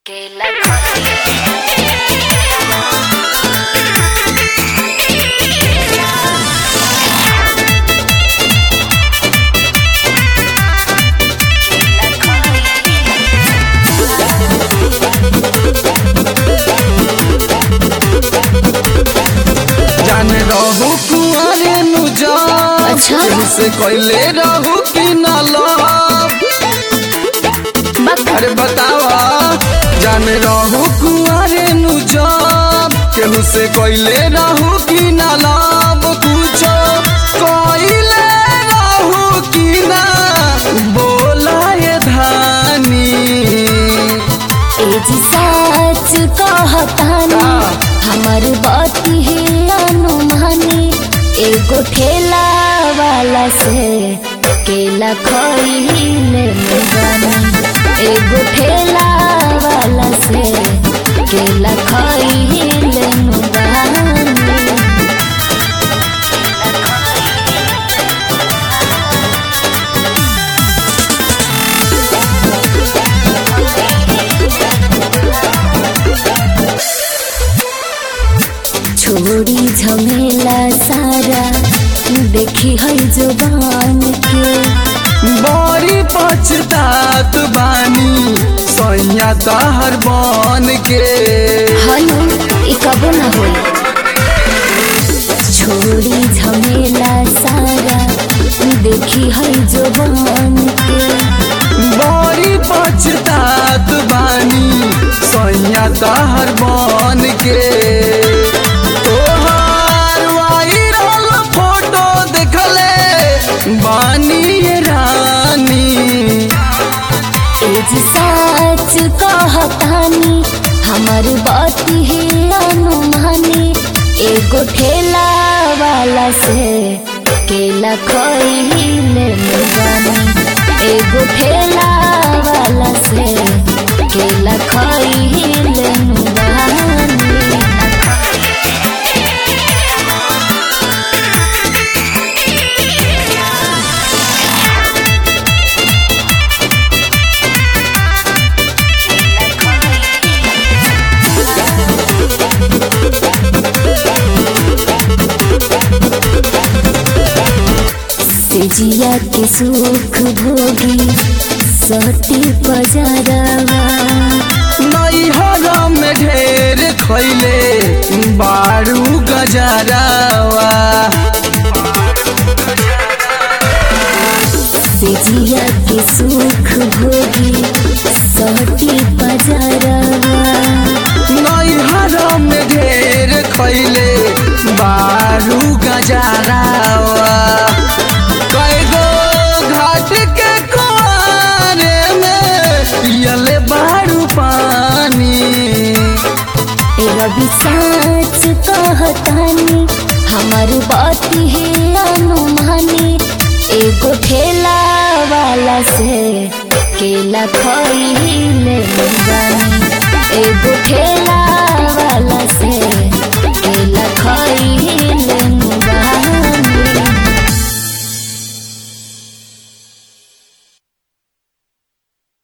केला खाए जाने रहू कुआरे नु जा अच्छा। से कैले रहू कि न लव अरे बतावा जाने रहू कुआरे नु जा केहू से कैले रहू कि न लव पूछो कैले रहू कि ना बोला ये धानी एजी सच कहतानी हमर बात ही अनुमानी एगो ठेला वाला से केला खइले मुगानी एगो ठेला वाला से केला खइले मुगानी छोड़ी झमेला सारा देखी है जुबान के बड़ी पछतात बानी सैया तहर बन के हनु ई कबो न होई छोड़ी झमेला सारा देखी है जुबान के बड़ी पछतात बानी सैया तहर बन के तोहार वायरल फोटो देखले बानी ये रानी एज सच कहतानी हमर बात ही अनुमानी एगो ठेला वाला से केला खइले मुगानी एगो ठेला वाला से केला खइले मुगानी सेजिया के सुख भोगी सती बजारवा नैहर में ढेर खैले बारू गजरावा सेजिया के सुख भोगी सती बजारवा नैहर में ढेर खैले बारू गजरावा कैगो घाट के कुआरे में पियले बारू पानी रवि साच कहतानी हमर बात ही अनुमानी एगो ठेला वाला से केला खइले मुगानी एगो ठेला